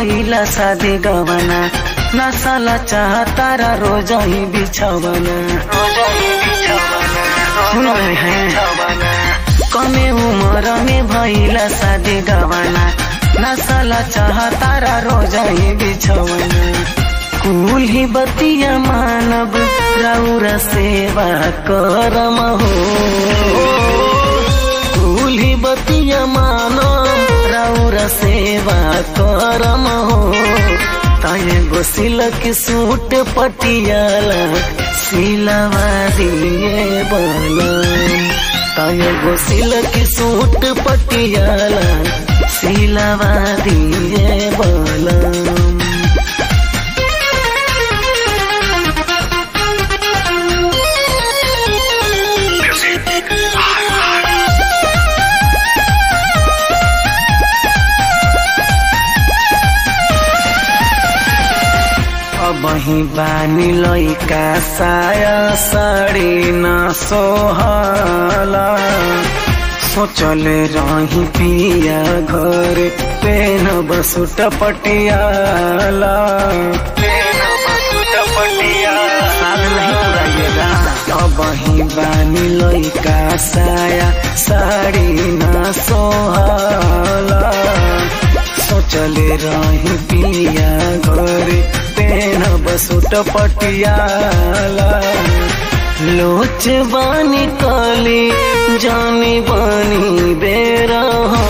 भइला शादी गवना नसाला चाहतारा रोज ही बिछवना सुन रहे हैं कमे उम्र में भइला शादी गवना नसाला चाहतारा रोज ही बिछवना कुल ही बतिया मानव राउर सेवा करम हो कुल ही बतिया मानव राउर सेवा करम हो ताये गो सिलक सूट पटियाला सिलवा दिए बलम ताये गो सिलक सूट पटियाला सिलवा दिए बलम बही बानी लैका साया साड़ी न सोहला सोचले रही पिया घर पेन बसुट पटियाला बही बानी लैका साया साड़ी न सोहला सोचले रही पिया घर पेन बसुट पटियाला लोच बानी काली जानी बानी बेरा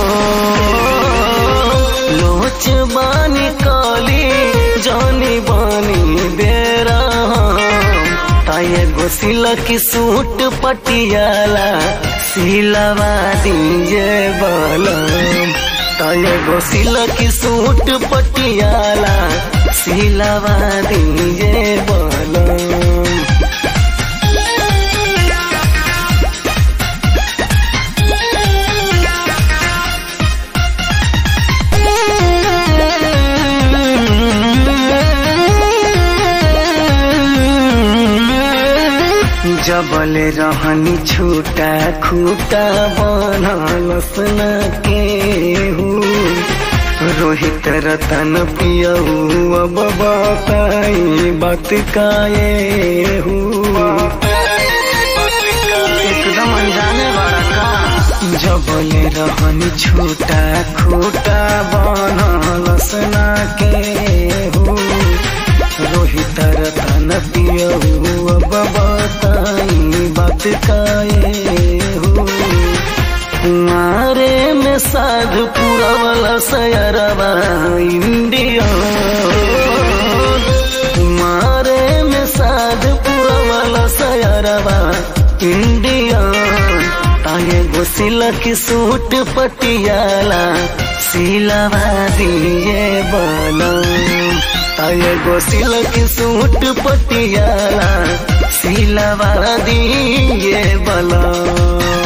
लोच बानी काली जानी बानी बेरा ताये गो सिलक सूट पटियाला सिलवा दीजे बलम ताये गो सिलक सूट पटियाला सिलवा दीजे बलम जबल रहनी छूटा खूटा बनलस न के रोहित रतन पियऊ अब बताई बात काए एकदम अनजाने वाला का जबल रहनी छूटा खूटा बनलस न के रोहित रतन पियऊ अब बताई बात काए हो कुमारे में साधु पुरवला सयरवा इंडिया कुमारे में साधु पुरवला सयरवा इंडिया ताये गो सिलक सूट पटियाला सिलवा दिए बलम ताये गो सिलक सूट पटियाला सिलवा दिए बलम